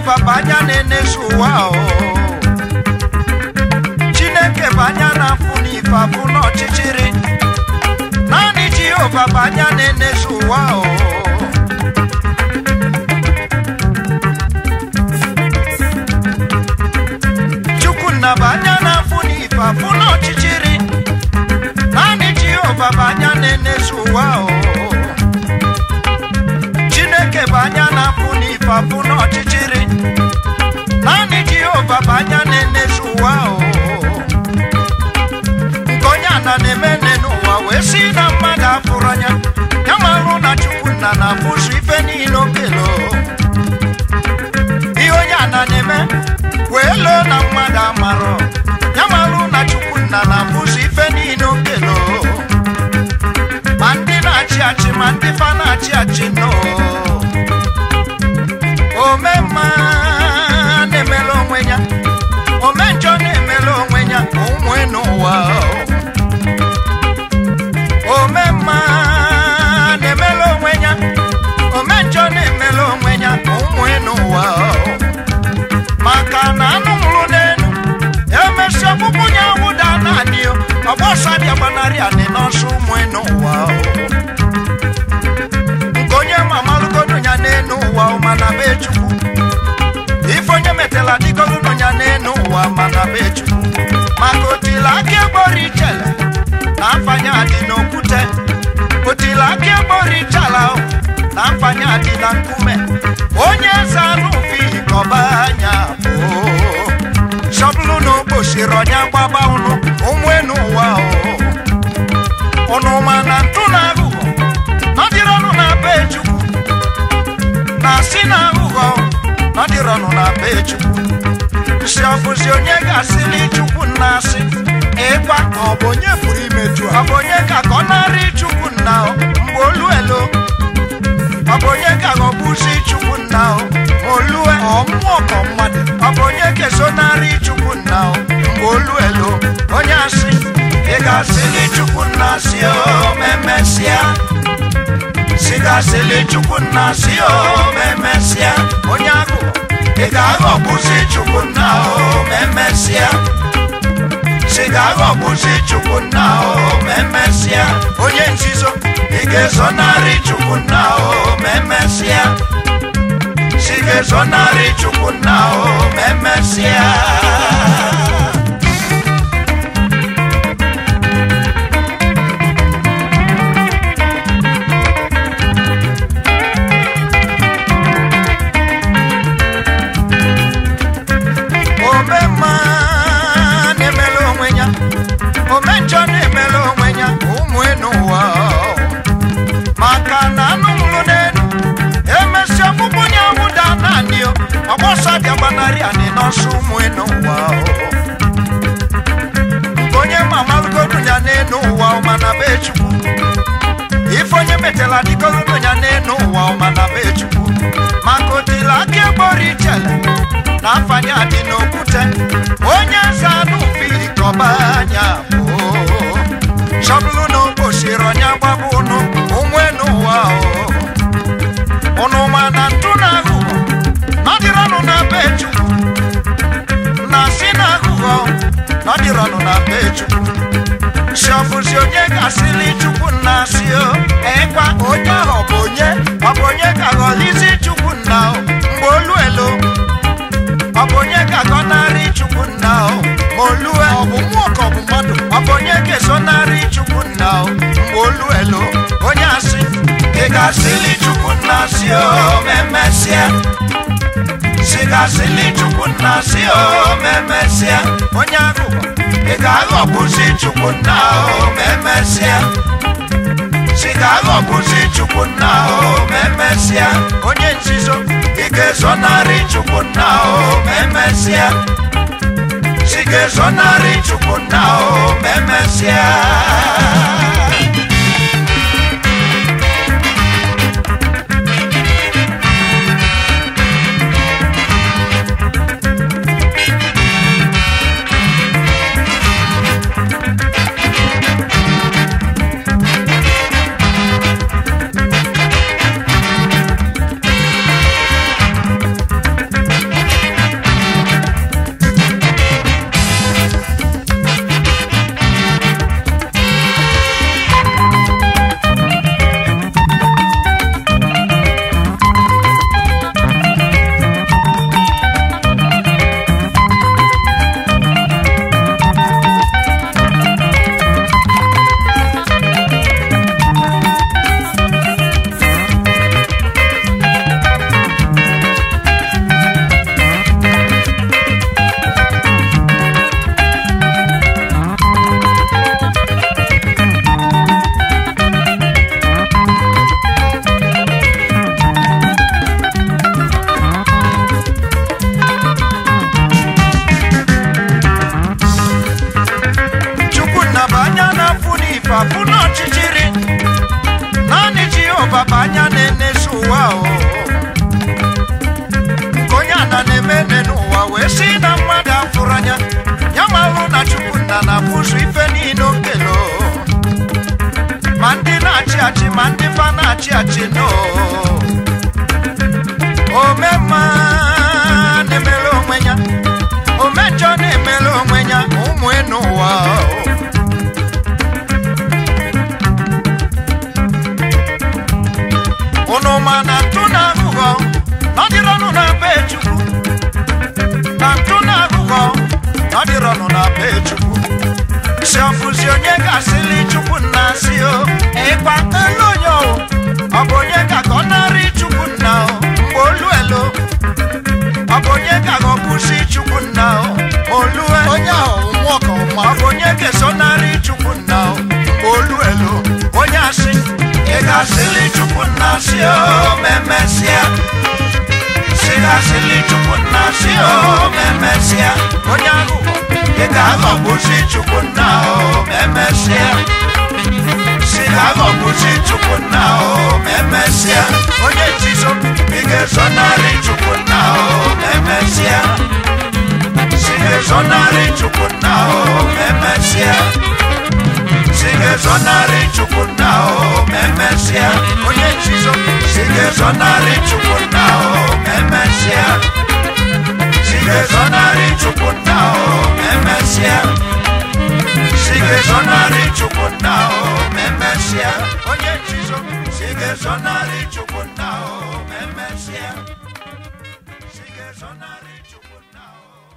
jehova bụ anya na-enezu ụwa o chineke bụ anya na-afụ n'ife afụ n'ọchịchịrị naanị jehova bụ anya na-enezu ụwa o chukwunna bụ anya na-afụ n'ife afụ n'ọchịchịrị naanị jehova bụ anya na-enezu ụwa o chineke bụ anya na-afụ n'ife afụ n'ọchịchịrị naanị jehova bụ anya na-enezu ụwa o nke onye ana na-eme nne n'ụwa wee si na mmadụ afụrụ anya ya marụ na chukwunna na-afụzu ife niile okelo ihe onye ana na-eme wee loo na mmadụ amarọ ya marụ na chukwunna na-afụzu ife niile okelo ma ndị na-achị achị ma ndị fa na-achị achị nọ ome mma na-emela onwe ya ome njọ na-emela onwe ya ụmụ n'ụwa ome mma na-emela onwe ya ome njọ na-emela onwe ya ụmụ n'ụwa maka na anụ nwụrụ n'elu emesi ọkpụkpụ ya wụda naanị ọgbọsa bịa gbanarị anị n'ọsọ ụmụ n'ụwa nke onye mamalụgodo ya n'elu ụwa mana be chukwu ife onye metela dịgogodo ya n'elu ụwa mana be chukwu maka otila aka egboro ichele na mfanye adị n'okwute otila aka egboro ichala na mfanye adị na nkume onye eze anụ ufi kọba anya bụ shọbụlụ na okposiri ọnya gbaba ụnụ onwe n'ụwa ụnụ ma na ntụ na aghụghọ nọdịrọnụ na be chukwu na si na aghụghọ nọdịrọnụ na be chukwu si ọbụzi onye ga-asịli chukwu nna asị ịkwa ọ bụ onye pụrụ imeju ọ ha bụ onye ka ka ọ narị chukwu nna o mgbe olu elo ọ bụ onye ka ghọgbuzi chukwu nna o ma olue ọ mmụọ ka mmadụ ọ bụ onye kesonarị chukwu nna o mgbe olu elo onye asị ị ga-asịli chukwu nna si o ma emesịa si ga-asịli chukwu nna si o ma emesịa onye agụ ị ga-aghọgbuzi chukwu nna o ma emesịa si ga-aghọgbuzi chukwu nna o ma emesịa onye nzizo ị ga-ezonarị chukwu nna o ma emesịa si ga-ezonarị chukwu nna o ma emesịa ome mma na-emela onwe ya ome njọ na-emela onwe ya ụmụ n'ụwa maka na anụ nwụrụ n'elu emesi ọkpụkpụ ya wụda naanị o ọgbọsọ bịa gbanarị anị n'ọsọ ụmụ n'ụwa nke onye mamalụgodu ya n'elu ụwa mana be chukwu ife onye metela dịgogodo ya n'elu ụwa mana be chukwu maka otila aka egboro ichele na afanye adị n'okwute onye eze anụ fili kọba anya bụ chọbụlụ na okposiri ọnya gbaba ụnụ onwe n'ụwa o ụnụ ma na ntụ na aghụghọ nọdịrọnụ na be chukwu na si na aghụghọ nọdịrọnụ na be chukwu si ọbụzi onye ga-asịli chukwu nna si o ịkwa onye ahụ ọ bụ onye ọ bụ onye ka ghọlizi chukwu nna o mgbe olu elo ọ bụ onye ka gọnarị chukwu nna o ma olue ọ bụ mmụọ ka ọ bụ mmadụ ọ bụ onye ga-esonarị chukwu nna o mgbe olu elo onye asị ị ga-asịli chukwu nna si o ma emesịa si ga-asịli chukwu nna si o ma emesịa onye agụgọ ị ga-aghọgbuzi chukwu nna o ma emesịa si ga-aghọgbuzi chukwu nna o ma emesịa onye nzizo ị ga-ezonarị chukwu nna o ma emesịa si ga-ezonarị chukwu nna o ma emesịa wee sị na mmadụ afụrụ anya ya malụ na chukwu nna na-afụzụ ife niile okelo ma ndị na-achị achị ma ndị fa na-achị achị no omemma na-emere onwe ya omejọ na-emere onwe ya ụmụ enu ụwa unu ma na ntụ na aghụghọ nọdịrọnụ na be chukwu na ntụ na aghụghọ nọdịrọnụ na be chukwu si ọfụzi onye ga-asịli chukwu nna si o ịkpa elu onye o ọ bụ onye ka ka ọ narị chukwu nna o mgbe olu elo ọ bụ onye ka ka ọ kwụsị chukwu nna o ma olu elo onye ahụ mmụọ ka ọma ọ bụ onye ga-esonarị chukwu nna o mgbe olu elu onye asị ị ga-asịli chukwu nna si o memesịa si ga-asịli chukwu nna si o memesịa onye ahụ ị ga-aghọgbusi chukwu nna o memesịa si ga-aghọgbusi chukwu nna o memesịa onye nzizo ị ga-esonarị chukwu nna o memesịa Sigue sonarị chukwu nna o memesịa Sigue sonarị chukwu nna o memesịa Onye nchizo Sigue sonarị chukwu nna o memesịa Sigue sonarị chukwu nna o memesịa Sigue sonarị chukwu nna o memesịa Onye nchizo Sigue sonarị chukwu nna o memesịa Sigue sonarị chukwu nna o